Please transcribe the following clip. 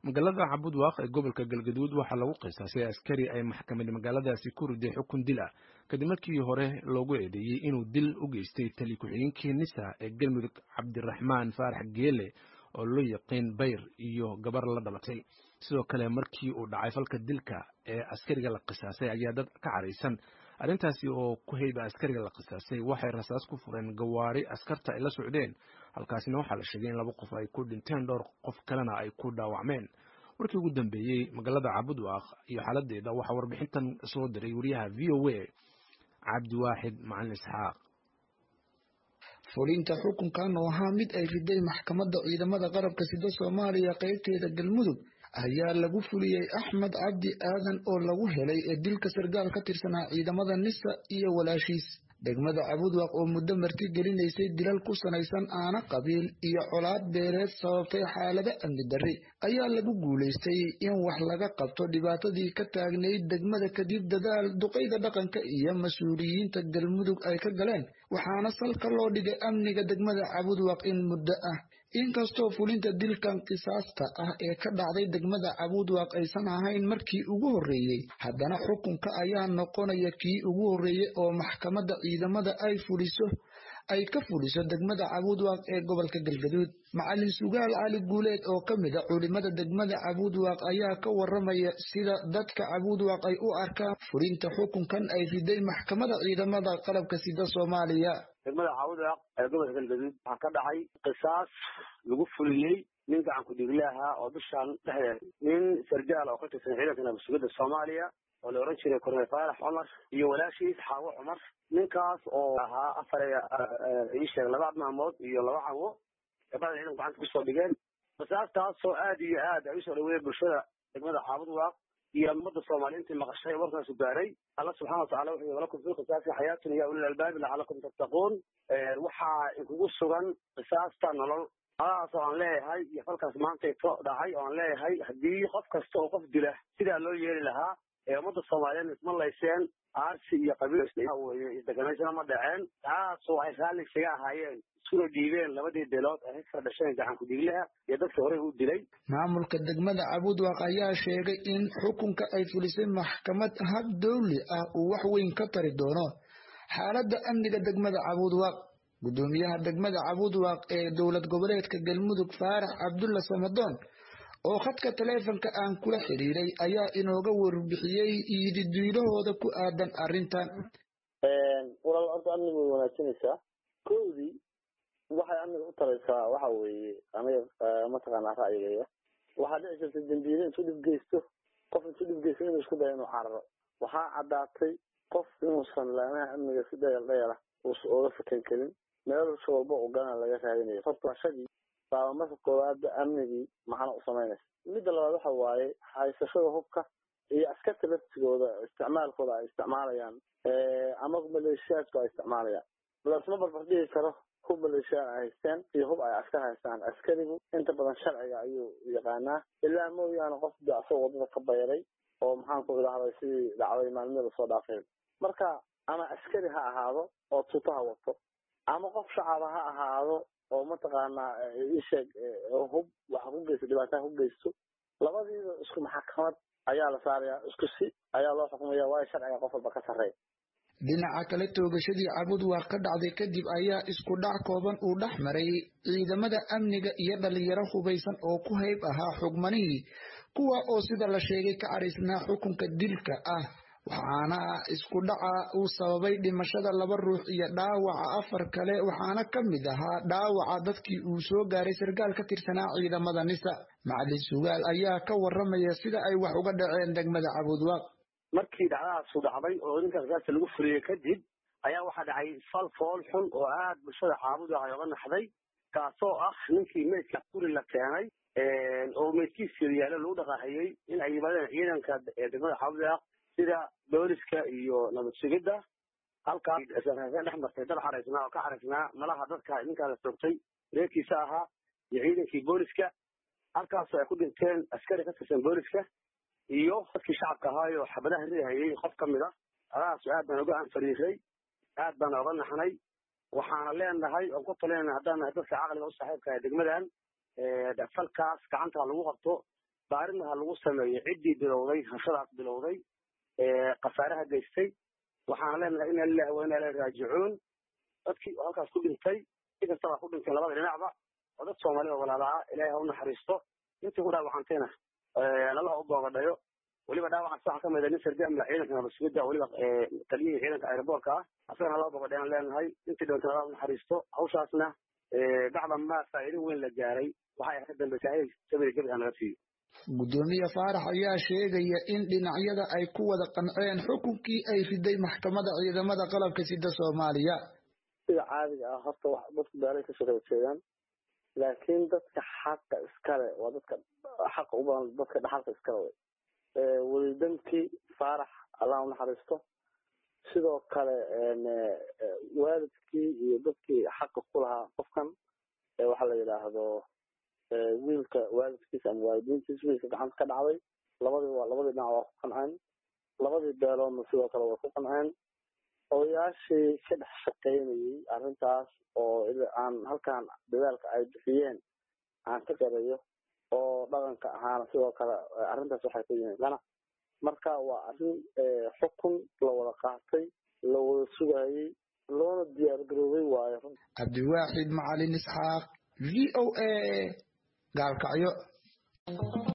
magaalada cabudwaaq ee gobolka galgaduud waxaa lagu qisaasay askari ay maxkamad magaaladaasi ku riday xukun dil ah kadib markii hore loogu eedeeyey inuu dil u geystay tali ku-xigeenkii nisa ee galmudug cabdiraxmaan faarax geele oo loo yaqiin bayr iyo gabar la dhalatay sidoo kale markii uu dhacay falka dilka ee askariga la qisaasay ayaa dad ka caraysan arrintaasi oo ku heyba askariga la qisaasay waxay rasaas ku fureen gawaari askarta ay la socdeen halkaasina waxaa la sheegay in laba qof ay ku dhinteen dhowr qof kalena ay ku dhaawacmeen warkii ugu dambeeyey magaalada cabudwaaq iyo xaaladeeda waxaa warbixintan soo diray wariyaha v o a cabdiwaaxid macalin isxaaq fulinta xukunkan oo ahaa mid ay riday maxkamadda ciidamada qarabka sida soomaaliya qaybteeda galmudug ayaa lagu fuliyey axmed cabdi aadan oo lagu helay ee dilka sargaal ka tirsanaa ciidamada nisa iyo walaashiis degmada cabudwaq oo muddo marti gelinaysay dilal ku sanaysan aana qabiil iyo colaad beeleed sababtay xaalado amni darri ayaa lagu guulaystay in wax laga qabto dhibaatadii ka taagnayd degmada kadib dadaal duqayda dhaqanka iyo mas-uuliyiinta galmudug ay ka galeen waxaana salka loo dhigay amniga degmada cabudwaq in muddo ah inkastoo fulinta dilkan qisaasta ah ee ka dhacday degmada cabudwaq aysan ahayn markii ugu horreeyey haddana xukunka ayaa noqonaya kii ugu horreeyey oo maxkamadda ciidamada ay fuliso ay ka fuliso degmada cabudwaq ee gobolka galgaduud macalin sugaal cali guuleed oo ka mid a culimada degmada cabudwaq ayaa ka waramaya sida dadka cabudwaq ay u arkaan fulinta xukunkan ay riday maxkamada ciidamada qalabka sida soomaaliya degmada cabudwaq ee gobolka galgaduud waxaa ka dhacay qisaas lagu fuliyey nin gacan ku-dhiigle ahaa oo bishaan dhexdeed nin sargaal oo ka tirsan ciidanka nabadsugidda soomaaliya oo la oran jiray korneel faarax cumar iyo walaashiis xaawo cumar ninkaas oo ahaa afar ii sheeg laba maalmood iyo laba cawo gabada ciidanku gacanta kusoo dhigeen qisaastaasoo aad iyo aad ay usoo dhaweeyeen bulshada degmada caabudwaaq iyo ummadda soomaaliya intii maqashay warkaasu gaaray alla subxana watacala wuxuu walakum fi qisaasi xayaatun ya ulil albaabi lacalakum tattaquun waxaa inkugu sugan qisaasta nolol adaas oo aan leeyahay iyo falkaas maantayto dhacay oo aan leeyahay haddii qof kasta oo qof dila sidaa loo yeeli lahaa ee ummadda soomaaliyeed isma layseen aarsi iyo qabiil weye isdeganaysana ma dhaceen taas waxay raalli isaga ahaayeen iskuna dhiibeen labadii beelood ay ka dhasheen gacan ku-dhiiglaha iyo dadkii horey u dilay maamulka degmada cabudwaq ayaa sheegay in xukunka ay fulisay maxkamad hab dowli ah uu wax weyn ka tari doono xaaladda amniga degmada cabudwaq gudoomiyaha degmada cabudwaq ee dowlad goboleedka galmudug faarax cabdulla samadoon oo khadka taleefonka aan kula xiriiray ayaa inooga warbixiyey iididiilahooda ku aadan arrintan walaal horta amniga way wanaajinaysaa kowdii waxay amniga u taraysaa waxa weeye aniga mataqaanaa ra'yigaya waxaa dhici jirta dembiile intuu dhib geysto qof intuu dhib geysto inuu isku dayo inuu cararo waxaa caddaatay qof inuusan laamaha amniga si dhayal dhayala uusan ooga fakan karin meel si walba u galana laga raadinayo horta shagii baaba marka koowaadba amnigii macno u samaynaysa midda labaad waxa waaye haysashada hubka iyo askarta laftigooda isticmaalkooda ay isticmaalayaan ama maleeshiyaadku ay isticmaalayaan lasma barbardhigi karo hub maleeshiyaad ay haysteen iyo hub ay askar haystaan askarigu inta badan sharciga ayuu yaqaanaa ilaa mooyaane qof de asagoo wadada ka bayray oo maxaanku idhahday sidii dhacday maalmihii lasoo dhaafay marka ama askari ha ahaado oo tuutaha wato ama qof shacaba ha ahaado oo mataqaanaa isheeg hub waxa ku geysto dhibaataha ku geysto labadiiba isku maxkamad ayaa la saarayaa isku si ayaa loo xukumaya waayo sharciga qof walba ka sarreeya dhinaca kale toogashadii cabudwaaq ka dhacday kadib ayaa isku dhac kooban uu dhex maray ciidamada amniga iyo dhalinyaro hubaysan oo ku hayb ahaa xugmanihii kuwa oo sida la sheegay ka caraysnaa xukunka dilka ah waxaana isku dhaca uu sababay dhimashada laba ruux iyo dhaawaca afar kale waxaana ka mid ahaa dhaawaca dadkii uu soo gaaray sarkaal ka tirsanaa ciidamada nisa macalin sugaal ayaa ka waramaya sida ay wax uga dhaceen degmada cabudwaaq markii dhacdadaasu dhacday oo ninka qisaasta lagu fuliyey kadib ayaa waxaa dhacay fal fool xun oo aad bulshada caabudwaaq ay oga naxday kaasoo ah ninkii meydka guri la keenay oo meydkiisa yaalo lagu dhaqaahayey in ay yimaadeen ciidanka degmada caabudwaaq sida booliska iyo nabad sugidda halkaas dhex martay dad xaraysnaa oo ka xaraysnaa malaha dadka ninkaa la toogtay reerkiisa ahaa iyo ciidankii booliska halkaasoo ay ku dhinteen askari ka tirsan booliska iyo dadkii shacabka ahaayo xabadaha riihayay qof ka mid a adaasu aad baan oga anfariiray aad baan oga naxnay waxaana leenahay oon ku talinayna haddaan nahay dadka caqliga u saaxiibka ah degmadan falkaas gacanta lagu qabto baarina ha lagu sameeyo ciddii bilowday hashadaas bilowday khasaaraha geystay waxaan leenahay ina lilahi wa ina ilahi raajicuun dadkii halkaas ku dhintay si kastaba ku dhinteen labada dhinacba oo dad soomaalida walaalaa ilaahay ha u naxariisto intii ku dhaawacantayna lalaha u boogadhayo weliba dhaawacan waxaa ka mida nin sarjaamla ciidanka nabasugida weliba taliyihii ciidanka aeroboortka ah asagana laba boogadhay aan leenahay intii dhintay lalaha u naxariisto hawshaasna bacda maa faa'iido weyn la gaaray waxay ka dambeysay in sabir gabi aan naga siiyo gudoomiye faarax ayaa sheegaya in dhinacyada ay ku wada qanceen xukunkii ay riday maxkamadda ciidamada qalabka sida soomaaliya sida caadiga ah horta wax dadku beelay kasoo kala jeedaan laakiin dadka xaqa iskale waa dadka xaqa u badan dadka dhaxalka iskale wey welidamkii faarax allah u naxariisto sidoo kale waalidkii iyo dadkii xaqa ku lahaa qofkan waxa la yidhaahdo wiilka waalidkiisa ama waalidiintiisa wiilka gacanta ka dhacday labadii waa labadii dhinac waa ku qanceen labadii beeloodna sidoo kale way ku qanceen odayaashii ka dhex shaqaynayey arrintaas oo aan halkan dadaalka ay bixiyeen aan ka garayo oo dhaqanka ahaana sidoo kale arrintaas waxay ku yihiin dhanac marka waa arrin xukun la wada qaatay la wada sugayey loona diyaar garoobay waayo cabdiwaaxid macalin isxaaq v o a gaalkacyo